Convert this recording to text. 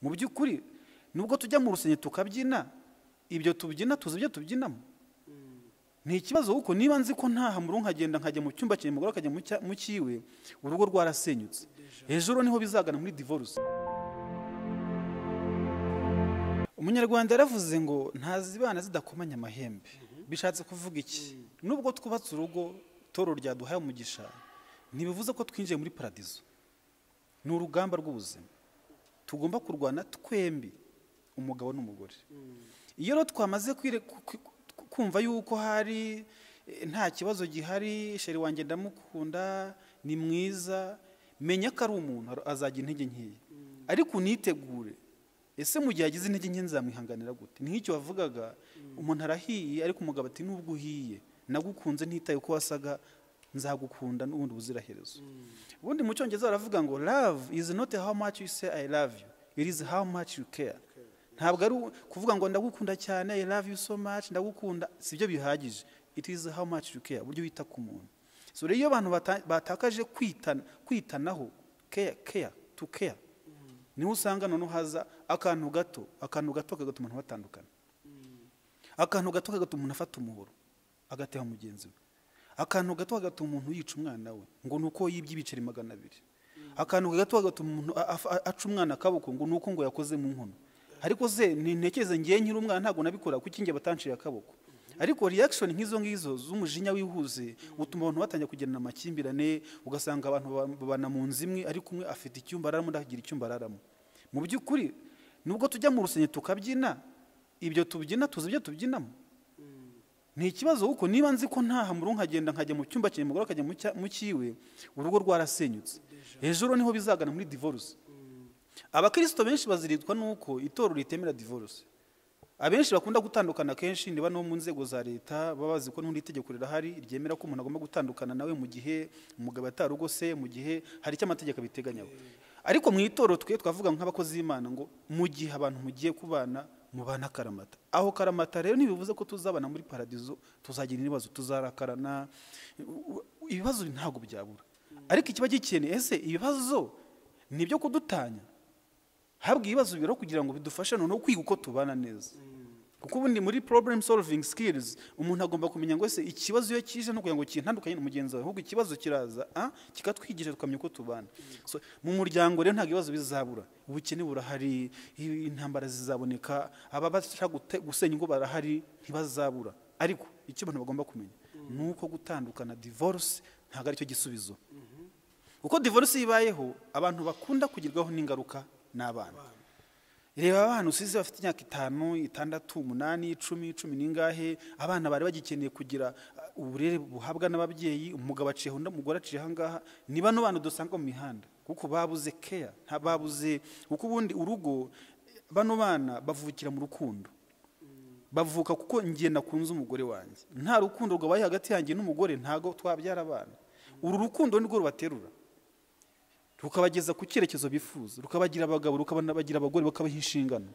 mu by'ukuri nubwo tujya mu rusenge tukabyina ibyo tubyina tuzi ibyo tubyinamo ni ikibazo kuko niba nzi ko ntahamuru nkagenda nkajya mu cyumba cyanjye umugore akajya mu cya- mu cyiwe urugo rwarasenyutse hejuru niho bizagana muri divorce umunyarwanda yaravuze ngo ntazibana zidakomanya amahembe bishatse kuvuga iki nubwo twubatse urugo toro ryaduhaye umugisha ntibivuze ko twinjiye muri paradizo ni urugamba rw'ubuzima tugomba kurwana twembi umugabo n'umugore iyo rero twamaze kwire- ku- ku- ku- kumva yuko hari eh, nta kibazo gihari sheri wanjye ndamukunda ni mwiza menya ko ari umuntu ar- azajya intege nkeya ariko unitegure ese mu gihe agize intege nke nzamwihanganira gute ni nk'icyo wavugaga umuntu arahiye ariko umugabo ati nubwo uhiye nagukunze ntitaye uko wasaga nzagukunda n'ubundi ubuziraherezo ubundi mu cyongereza baravuga ngo love is not how much you say i love you it is how much you care ntabwo ari u- kuvuga ngo ndagukunda cyane i love you so much ndagukunda sibyo bihagije it is how much you care uburyo wita ku muntu so rero iyo abantu bata- batakaje kwitana kwitanaho care care to care niho usanga noneho haza akantu gato akantu gato kagatuma abantu batandukana akantu gato kagatuma umuntu afata umuhoro agateha mugenzi we akantu gato kagatuma umuntu yica umwana we ngo ni uko yibye ibiceri magana abiri akantu gato kagatuma umuntu a- a- a- aca umwana akaboko ngo ni uko ngo yakoze mu nkono ariko se ntekereze ngewe nkiri umwana ntabwo nabikora kuko inge batanciye akaboko ariko reaction nk'izo ngizo z'umujinya wihuse utuma abantu batangira kugirana amakimbirane ugasanga abantu ba- babana mu nzu imwe ariko umwe afite icyumba araramo undi akagira icyumba araramo mu by'ukuri nubwo tujya mu rusenge tukabyina ibyo tubyina tuzi ibyo tubyinamo ni ikibazo kuko niba nzi ko ntahamuru nkagenda nkajya mu cyumba cyanjye umugore akajya mu cya- mu cyiwe urugo rwarasenyutse hejuru niho bizagana muri divorce abakirisito benshi baziritwa nuko itorero ritemera divorce abenshi bakunda gutandukana kenshi niba no mu nzego za leta baba bazi ko n'undi itegeko rirahari ryemera ko umuntu agomba gutandukana nawe mu gihe umugabo atarugose mu gihe hari icyo amategeko abiteganyaho ariko mu itorero twe twavuga nk'abakozi b'imana ngo mu gihe abantu mugiye kubana mubana karamata aho karamata rero ntibivuze ko tuzabana muri paradizo tuzagira ibibazo tuzarakarana u- u- ibibazo ntabwo byabura ariko ikiba gikeneye ese ibibazo ni ibyo kudutanya habwa ibibazo bibero kugira ngo bidufashe noneho kwiga uko tubana neza kuko ubundi muri problem solving skills umuntu agomba kumenya ngo ese ikibazo iyo kije no kugira ngo kintandukanye na mugenzi wawe ahubwo ikibazo kiraza ah, kikatwigisha tukamenya uko tubana so, mu muryango rero ntabwo ibibazo bizabura ubukene burahari i- intambara zizaboneka ababasha gute- gusenya ingo barahari ntibazabura ariko icyo abantu bagomba kumenya ni uko gutandukana divorce ntabwo aricyo gisubizo uko divorce ibayeho abantu bakunda kugerwaho n'ingaruka ni abana reba abana usize bafite imyaka itanu itandatu umunani icumi cumi n'ingahe abana bari bagikeneye kugira uh, uburere buhabwa n'ababyeyi umugabo aciye undi umugore aciye ahangaha ni bano bana dusanga mu mihanda kuko babuze care nta babuze kuko ubundi urugo bano bana bavukira mu rukundo bavuka kuko ngiye nakunze umugore wanjye nta rukundo rwabaye hagati yanjye n'umugore ntago twabyara abana uru rukundo nirwo rubaterura rukabageza ku cyerekezo bifuza rukabagira abagabo rukabagira abagore bakabaha inshingano